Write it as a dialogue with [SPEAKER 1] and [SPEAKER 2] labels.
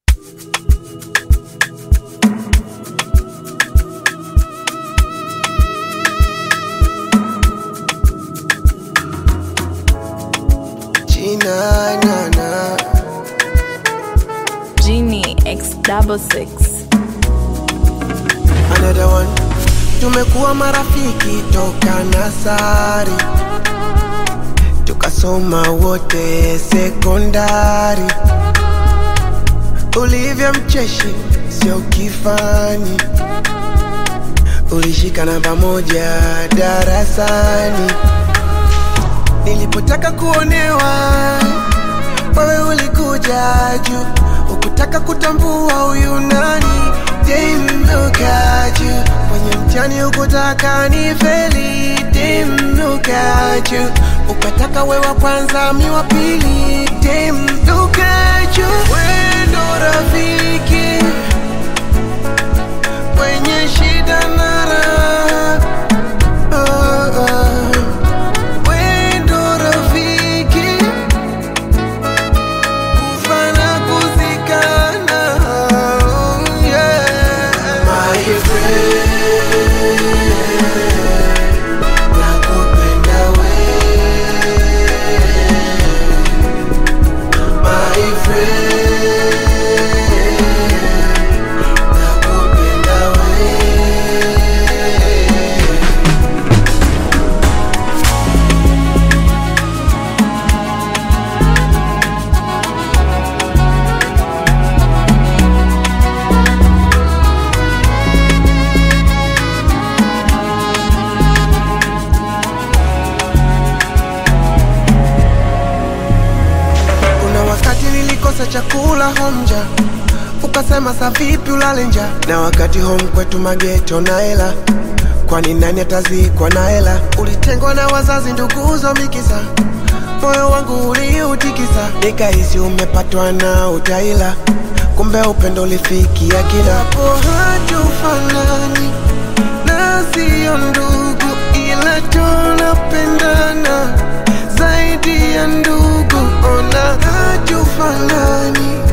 [SPEAKER 1] Gina, na, na.
[SPEAKER 2] Genie X double six.
[SPEAKER 1] Another one. Tumekuwa marafiki toka nasari, tukasoma wote sekondari. Ulivyo mcheshi sio kifani, ulishikana pamoja darasani. Nilipotaka kuonewa, wewe ulikuja juu, ukutaka kutambua huyu nani. Damn, look at you. Kwenye mtihani ukutaka ni feli. Damn, look at you. Ukataka we wa kwanza mi wa pili. Damn, look at you. We ndo rafiki kwenye shida na raha. Oh, oh. We ndo rafiki kufa na kuzikana. Oh, yeah. My friend, nakupenda we. My friend, nakupenda we. Kuna wakati nilikosa chakula homja, ukasema sa vipi ulale nja, na wakati home kwetu mageto na hela, kwani nani atazikwa na hela? Ulitengwa na wazazi, nduguzo mikisa, moyo wangu uliutikisa, nikahisi umepatwa na utaila, kumbe upendo ulifikia kila hapo. Hatufanani na sio ndugu, ila tunapendana zaidi ya ndugu. Ona hatufanani